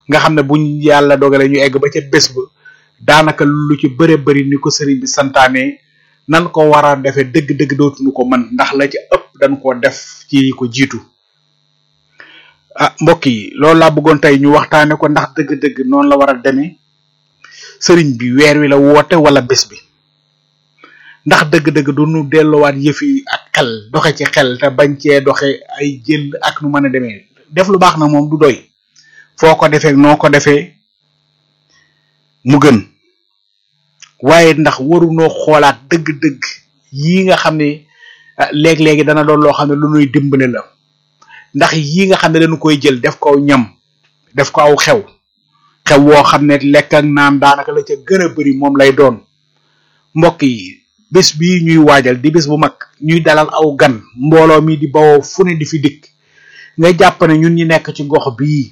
nga xam ne buñ yàlla dogale ñu egg ba ca bés ba daanaka lu ci bëre bëri ni ko sëriñ bi santaane nan ko war a defee dëgg-dëgg dootuñu ko mën ndax la ci ëpp dañ ko def ci ko jiitu ah mbokk yi loolu laa bëggoon tey ñu waxtaane ko ndax dëgg-dëgg noonu la war a demee sëriñ bi weer wi la woote wala bés bi ndax dëgg-dëgg du nu delluwaat yëf yi ak xel doxe ci xel te bañ cee doxe ay jël ak nu mën a demee def lu baax na moom du doy foo ko defee noo ko defee mu gën waaye ndax warunoo xoolaat dëgg-dëgg yii nga xam ne léeg-léegi dana doon loo xam ne lu nuy dimbale la ndax yii nga xam ne dañu koy jël def ko aw ñam def ko aw xew xew woo xam ne lekk ak naan daanaka la ca gën a bari moom lay doon mbokk yi bés bii ñuy waajal di bés bu mag ñuy dalal aw gan mbooloo mi di bawoo fu ne di fi dikk nga jàpp ne ñun ñi nekk ci gox bii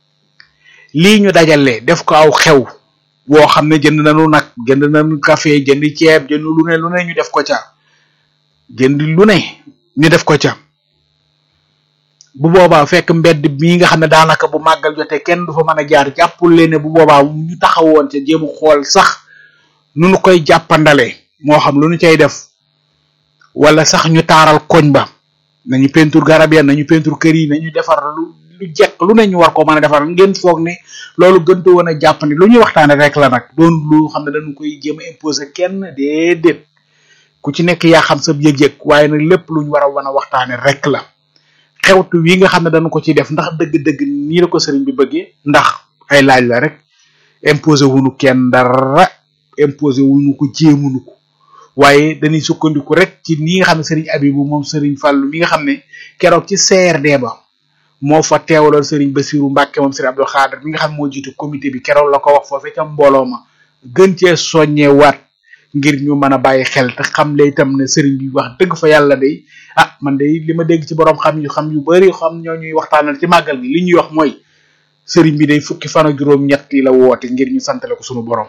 lii ñu dajale def ko aw xew woo xam ne jënd nañu nag jënd nañu café jënd ceeb jënd lu ne lu ne ñu def ko ca jënd lu ne ñu def ko ca bu boobaa fekk mbedd mii nga xam ne daanaka bu màggal jotee kenn du fa mën a jaar jàppul leen ne bu boobaa ñu taxawoon ca jéem xool sax nu nu koy jàppandale moo xam lu nu cay def wala sax ñu taaral koñ ba nañu peinture garab ya nañu peinture kër yi nañu defar lu lu jekk lu ne ñu war ko mën a defar ngeen foog ne loolu gëntu woon a jàpp ni lu ñuy waxtaane rek la nag doon lu xam ne dañu koy jéem a imposer kenn déedéet ku ci nekk yaa xam sa yëg-yëg waaye nag lépp lu ñu war a wan a waxtaane rek la xewtu wi nga xam ne dañu ko ci def ndax dëgg-dëgg nii la ko sëriñ bi bëggee ndax ay laaj la rek imposer wuñu kenn dara imposer wuñu ko jéemuñu ko waaye dañuy sukkandiku rek ci ni nga xam ne sëriñ Abibu moom sëriñ Fàllu mi nga xam ne keroog ci CRD ba moo fa teewaloon sëriñ Basiru Mbàkke moom sëriñ Abdou Khadre mi nga xam ne moo jiitu comité bi keroog la ko wax foofee ca mbooloo ma gën cee soññee waat ngir ñu mën a bàyyi xel te xam le itam ne sëriñ bi wax dëgg fa yàlla day ah man day li ma dégg ci borom xam yu xam yu bari xam ñoo ñuy waxtaanal ci màggal gi li ñuy wax mooy sëriñ bi day fukki fan ak juróom ñett yi la woote ngir ñu santale ko sunu borom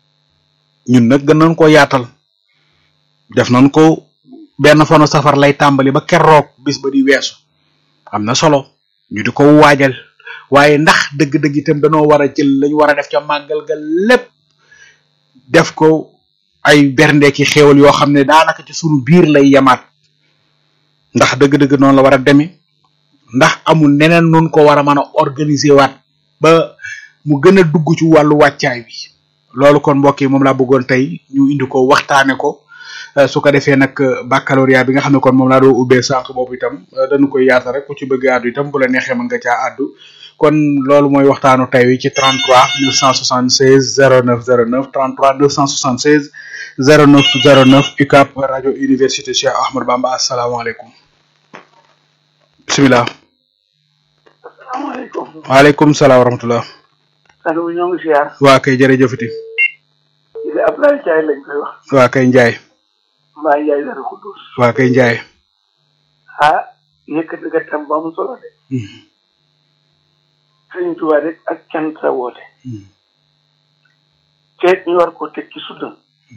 ñun nag gën nañ koo yaatal def nañ ko benn fanu safar lay tàmbali ba keroog bis ba di weesu am na solo ñu di ko waajal waaye ndax dëgg-dëgg itam danoo war a jël lañu war a def ca màggal ga lépp def ko ay bernde ki xéewal yoo xam ne daanaka ci sunu biir lay yamaat ndax dëgg-dëgg noonu la war a demee ndax amul neneen nun ko war a mën a organiser waat ba mu gën a dugg ci wàllu wàccaay bi loolu kon mbokk yi moom laa bëggoon tey ñu indi ko waxtaane ko su ko defee nag baccalauréat bi nga xam ne kon moom laa doo ubbee sànq boobu itam dañu koy yaatal rek ku ci bëgg àddu itam bu la neexee mën nga caa àddu kon loolu mooy waxtaanu tey wi ci 33 976 09 09 33 976 09 09 UCAB rajo université Cheikh Ahmadou Bamba asalaamaaleykum bisimilah. asalaamaaleykum. waaleykum salaam wa rahmatulah. allo ñoo ngi siyaar. waa kay jërëjëfati. di Abdoulaye Ndiaye lañ koy wax. waa kay Ndiaye. mbaa Ndiaye dara Xudus. waa kay Ndiaye. ah yëkkati nga tam ba mu solo de. Sëriñ Tuubaa rek ak cant la woote. te ñu war ko teg ci sunna.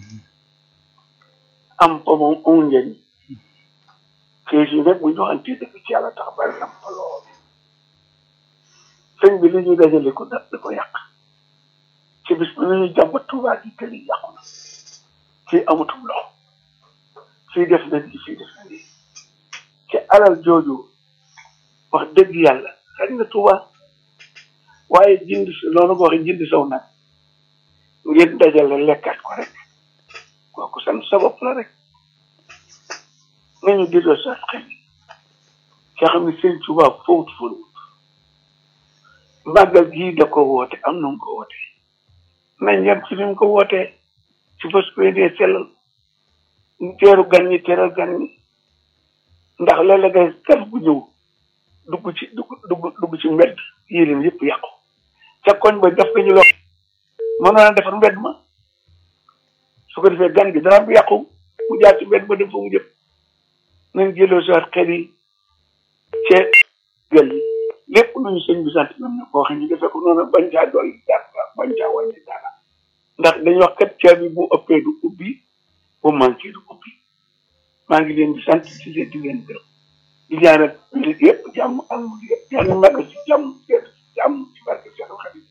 am po moom amul njëriñ. kees yi nag bu ñu waxantee dëgg ci yàlla tax bari na fa lool. sëñ bi li ñuy dajale ko da da ko yàq. ci bis bu ñuy jàmbat Tuubaa gi kër yi yàqu na. fii amatul ndox. fii def na lii fii def na lii. ci alal jooju wax dëgg yàlla xañ na Tuubaa waaye jënd si loolu nga waxee jënd saw nag ngeen dajale lekkaat ko rek kooku sant sa bopp la rek nañu delloo sa xel nga xam ne sëñ Tuubaa foofu fóoluwut màggal gii da ko woote am na mu ko woote nañ yem ci ni mu ko wootee ci fas ko dee sellal teeru gan ñi teeral gan ñi ndax léeg-léeg ngay gan bu ñëw dugg ci dugg dugg dugg ci mbedd yélim yëpp yàqu ca koñ ba def ko ñu loo mënoon a defar mbedd ma su ko defee gan gi dara bu yàqu mu jaar ci mbedd ba dem fa mu jëm nañ jëloo si waat xel yi cee gël yi lépp lu ñu sëñ bi sant ñoom ne koo xam ñu defee ko noonu bañ caa dolli dara bañ caa wàññi dara ndax dañuy wax kat caabi bu ëppee du ubbi bu manqué du ubbi maa ngi leen di sant ci leen di leen gërëm di ñaanal yëpp jàmm am yëpp yàlla magal ci jàmm